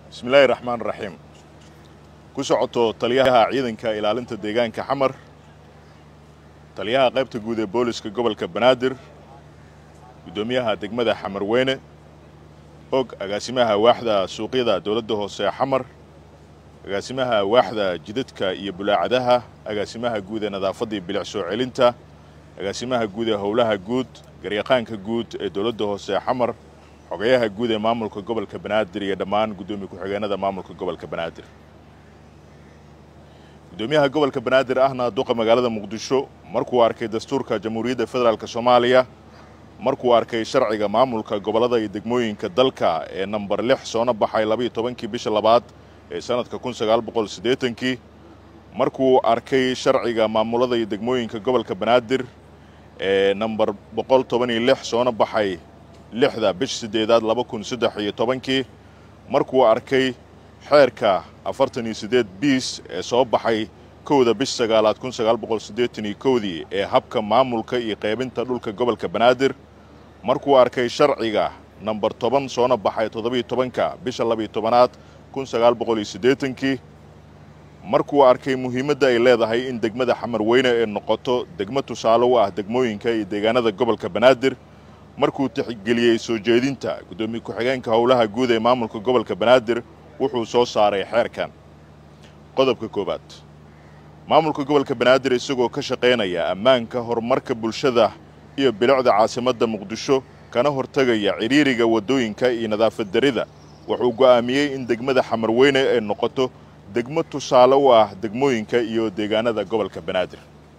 bismillaahi raxmaan raxiim ku socoto taliyaha ciidanka ilaalinta deegaanka xamar taliyaha qaybta guud ee booliska gobolka banaadir guddoomiyaha degmada xamar weyne og agaasimaha waaxda suuqyada dowladda hoose ee xamar agaasimaha waaxda jidadka iyo bulaacadaha agaasimaha guud ee nadaafaddii bilic soo celinta agaasimaha guud ee howlaha guud garyaqaanka guud ee dowladda hoose ee xamar xogayaha guud ee maamulka gobolka banaadir iyo dhammaan guddoomiye ku-xigeenada maamulka gobolka banaadir guddoomiyaha gobolka banaadir ahna duqa magaalada muqdisho markuu arkay dastuurka jamhuuriyadda federaalk soomaaliya markuu arkay sharciga maamulka gobollada iyo degmooyinka dalka ee namber lix soona baxay labaiyo tobankii bisha labaad ee sanadka kun sagaal boqol siddeetankii markuu arkay sharciga maamulada iyo degmooyinka gobolka banaadir ee namber boqol toban iyo lix soona baxay lixda bish siddeedaad laba kun saddex iyo tobankii markuu arkay xeerka afartan iyo siddeed biis ee soo baxay kowda bish sagaalaad kun sagaal boqol siddeetan iyo kowdii ee habka maamulka iyo qaybinta dhulka gobolka banaadir markuu arkay sharciga namber toban soona baxay toddobiyo tobanka bisha labiyo tobanaad kun sagaal boqol iyo siddeetankii markuu arkay muhiimadda ay leedahay in degmada xamar weyne ee noqoto degmo tusaale u ah degmooyinka iyo deegaanada gobolka banaadir markuu tixgeliyey soo jeedinta guddoomiye ku-xigeenka howlaha guud ee maamulka gobolka banaadir wuxuu soo saaray xeerkan qodobka koowaad maamulka gobolka banaadir isagoo ka shaqaynaya ammaanka horumarka bulshada iyo bilicda caasimadda muqdisho kana hortegaya cidhiiriga waddooyinka iyo nadaafad darida wuxuu go'aamiyey in degmada xamar weyne ay noqoto degmo tusaale u ah degmooyinka iyo deegaanada gobolka banaadir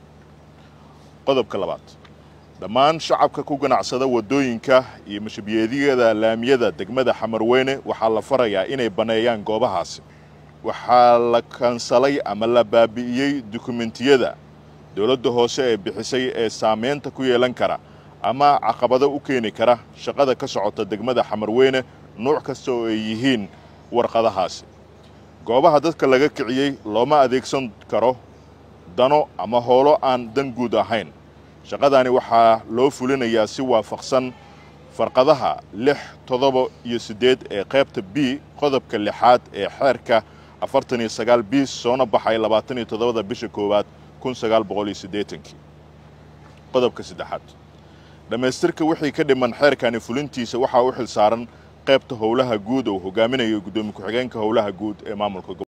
qodobka labaad dhammaan shacabka ku ganacsada waddooyinka iyo mashabiyeedyada laamiyada degmada xamar weyne waxaa la farayaa inay banneeyaan goobahaasi waxaa la kansalay ama la baabi'iyey dukumentiyada dowladda hoose ee bixisay ee saamaynta ku yeelan kara ama caqabado u keeni kara shaqada ka socota degmada xamar weyne nuuc kasta oo ay yihiin warqadahaasi goobaha dadka laga kiciyey looma adeegsan karo dano ama howlo aan dan guud ahayn shaqadani waxaa loo fulinayaa si waafaqsan farqadaha lix toddoba iyo siddeed ee qaybta b qodobka lixaad ee xeerka afartan iyo sagaal biis soona baxay labaatan iyo toddobada bisha koowaad kun sagaal boqol iyo siddeetankii qodobka saddexaad dhammaystirka wixii ka dhiman xeerkani fulintiisa waxaa u xil saaran qaybta howlaha guud oo hogaaminayo guddoomiye ku-xigeenka howlaha guud ee maamulka